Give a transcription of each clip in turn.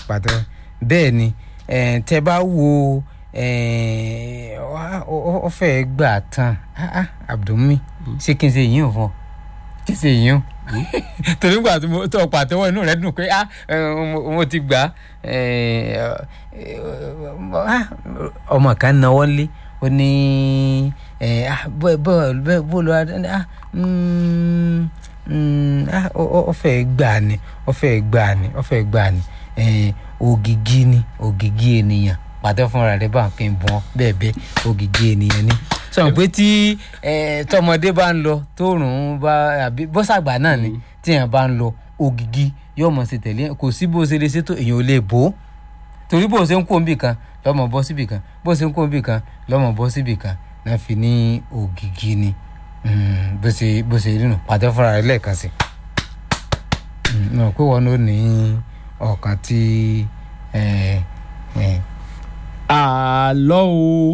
pàtẹ́wọ́ bẹ́ẹ̀ ni eh, tẹ bá wo eh, ọ- ọ ọ fẹ́ gbà tán Ah, ah, Abdulmi ṣé kí n ṣe yín ò fún ọ kí n ṣe yín ò torí gbà tí mo tọ pàtẹ́wọ́ inú rẹ dùn pé ah eh, mo- mo ti gbà á. Eh, eh, ah, ọmọ kan náwó lé ó ní eh, ah, bó bó bó- bó lọ ah mm, mm, ah, ọ- ọ- ọ fẹ́ gbà ni ọ fẹ́ gbà ni ọ fẹ́ gbà ni eh, ògìgì ni ògìgì ènìyàn pàtẹ́ fúnra rẹ bá kí n bọ́n bẹ́ẹ̀ bẹ́ẹ̀ ògìgì ènìyàn ni sọ pé tí eh, tọmọdé bá ń lọ tóòrùn bá àbí bọ́sàgbà náà ni tíyẹn bá ń lọ ògìgì yóò mọ̀ sí tẹ̀lé kò sí bó ṣe lè ṣètò èèyàn ò lè bò ó torí bó ṣe ń kó nbì kan lọ́mọ bọ́ síbì kan bó ṣe ń kó nbì kan lọ́mọ bọ́ síbì kan náà fi ní ògìgì ni Mm, bó ṣe bó ṣe rí nù pàtẹ́ fúnra rẹ lẹ́ẹ̀kan sí i mọ̀ pé wọn ló ní ọ̀kan tí eh, eh, àlọ́ o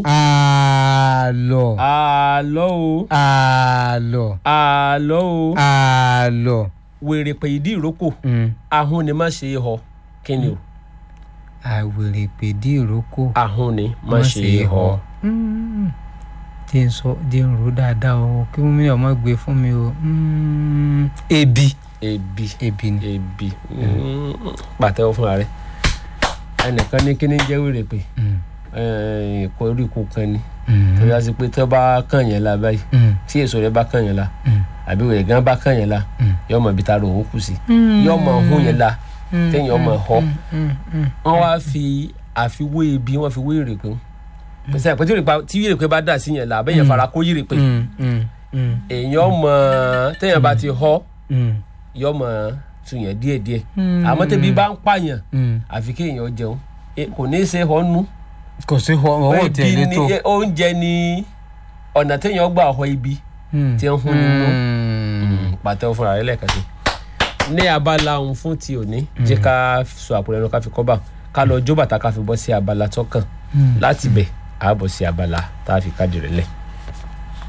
àlọ́ àlọ́ o àlọ́ àlọ́ o àlọ́ wèrè pé ìdí ìrókò Mm. ahun ni má ṣe é họ kí ni o àwèrè pèdí ìrókò ahun ni má ṣe é họ. Mm. jẹ́ ń sọ jẹ́ ń ro dáadáa o kí mi ọmọ gbé fún mi o Mm. ebi ebi ebi ni ebi Mm, pàtẹ́wọ́ fúnra rẹ̀ ẹnìkan ní kíní jẹ́ wèrè pé Mm. koríko kan ni Mm. tó yá sí pé tó bá kàn yẹn la báyìí Mm. tí èso rẹ̀ bá kàn yẹn la Mm. àbí wèrè gan bá kàn yẹn la Mm. yóò mọ ibi tá a rò ó kù sí Mm. yóò mọ ohun yẹn la Mm. téèyàn mọ họ Mm. Mm. wọ́n wá fi àfiwé ebi wọ́n fi wé ìrèpé pèsè àpètí ìrèpé tí ìrèpé bá dà sí yẹn la abẹ́yẹn fara kó ìrèpé Mm. Mm. Mm. èèyàn mọ téèyàn bá ti họ Mm. yóò mọ tún yẹn díẹ̀díẹ̀ Mm. àmọ́ tẹ́bi bá ń pààyàn Mm. àfi kéèyàn jẹun E- kò ní í ṣe họ nú kò sí họ owó tẹ̀ Ebi létò. ni- e- oúnjẹ ni ọ̀nà téèyàn gbà họ ibi tí ń hún nínú pàtẹ́wọ́ fúnra rẹ̀ lẹ́ẹ̀kan sí. ní abala ohun fún ti òní jẹ́ ká sọ àpò ẹnu ká fi kọ́bà ká lọ jó bàtà ká fi bọ́ sí abala tó kàn láti bẹ̀ àá bọ̀ sí abala tá a fi káàdì rẹ̀ lẹ̀.